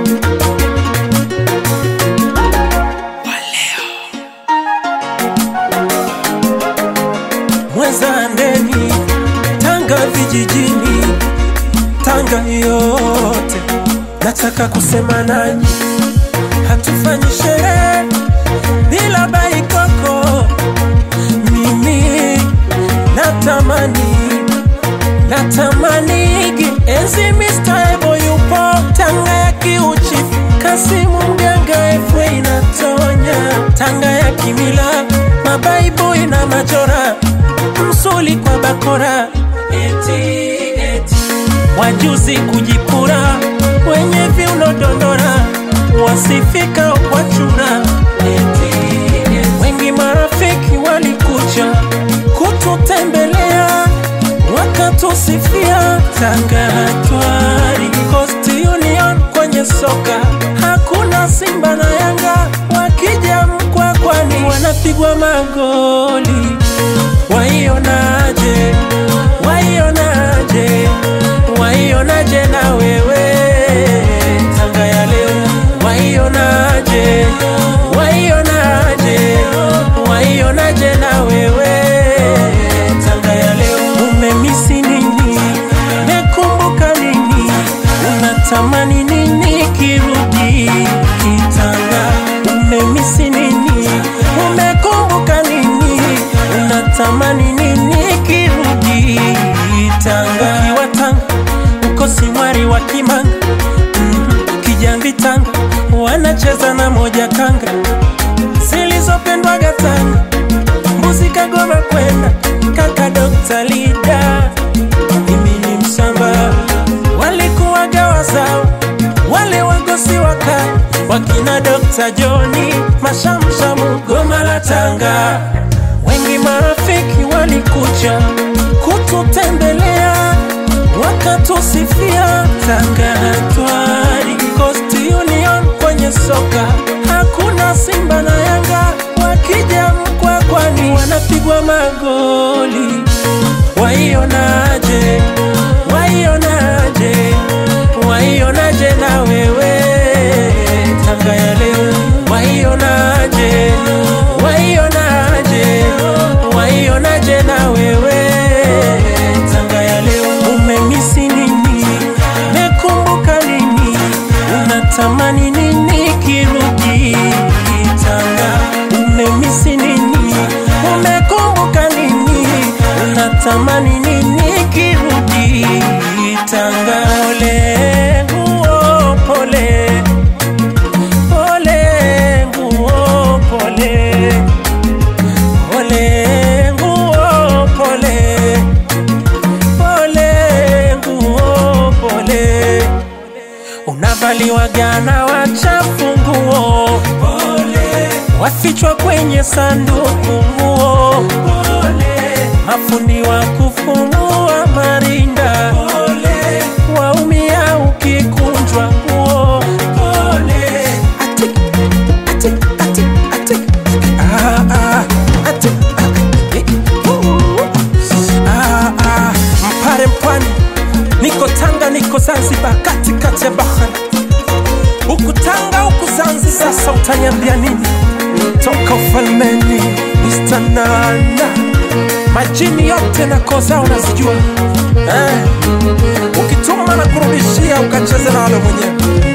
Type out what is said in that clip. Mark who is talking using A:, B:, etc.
A: Mweza ndeni Tanga vijijini Tanga yote nataka kusema nanyi, hatufanyi sherehe bila baikoko. Mimi natamani natamanigi enzi Mr. Ebo yupo Tanga ya kiuchifu, Kasimu mganga efwe inatonya Tanga ya kimila, mabaibui na majora, msuli kwa bakora eti, eti. Wajuzi kujipura wenye viuno dondora, wasifika kwa chura eti, eti. Wengi marafiki walikuja kututembelea wakatusifia Tanga hatwari Coast Union kwenye soka hakuna Simba na Yanga wakija Mkwakwani wanapigwa magoli. Waionaje, waionaje, waionaje na wewe Tanga ya leo, waionaje, waionaje, waionaje na wewe Tanga ya leo, umemisi nini? Mekumbuka nini? Unatamani nini kirudi Kitanga? Umemisi nini? Umekumbuka nini? Unatamani nini kirudi Tanga? Ukiwa Tanga uko Simwari wa Kimanga mm, Kijambi Tanga wanacheza na moja kanga zilizopendwaga Tanga mbuzi Kagoma kwenda kaka Dr. Lida mimi ni msamba walikuwaga wazao wale wagosi waka wakina Dr. Joni mashamshamu Goma la Tanga wengi marafiki walikuja kututembelea wakatusifia Tanga hatwari Coast Union kwenye soka hakuna Simba na Yanga wakija Mkwakwani wanapigwa magoli. Waionaje, waionaje, waionaje na wewe Tanga ya leo, waionaje, waionaje, waionaje na wewe Tanga ya leo, umemisi nini? Mekumbuka nini? Unatamani nini kirudi Tanga? Umemisi nini? Umekumbuka nini? Unatamani nini kirudi Tanga? Pole nguo, pole pole nguo, pole pole nguo, pole pole nguo, pole unavaliwa gana wachafu nguo pole, wafichwa kwenye sanduku nguo pole, mafundi wa kufumua marinda pole, waumia ukikunjwa nguo pole, atik, atik, atik, atik. Ah, ah, atik, ah, eh, uh, ah, ah, Mpare mpwani niko Tanga, niko Zanzibar, katikati ya bahari, huku Tanga, huku Zanzibar. Sasa utaniambia nini? Toka ufalmeni, Mr. Nana, majini yote na koo zao nazijua eh. Ukituma na kurudishia, ukacheze na wale mwenyewe